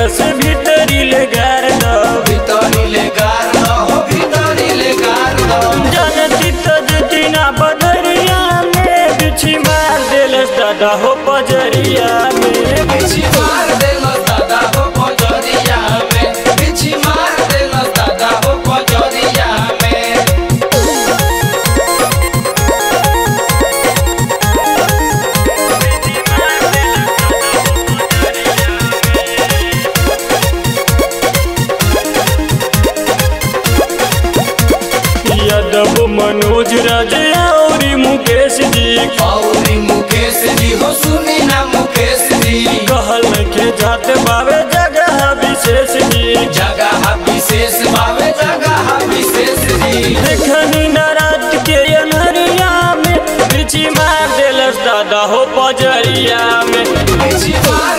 कैलस भीतरी ले गार दो भितरिले गार हो भितरिले गार जनती तो जती ना बदरिया में बिछी मार देलस दादा हो पजरिया में बिछी मार देलो दादा हो पजरिया में बिछी मार देलो दादा हो पजरिया में यादव मनोज राज और मुकेश जी औरी मुकेश जी हो सुनी ना मुकेश जी कहल के जात बावे जगह विशेष जी जगह विशेष बावे जगह विशेष जी देखनी न रात के अनहरिया में बिछी मार देलस दादा हो पजरिया में बिछी मार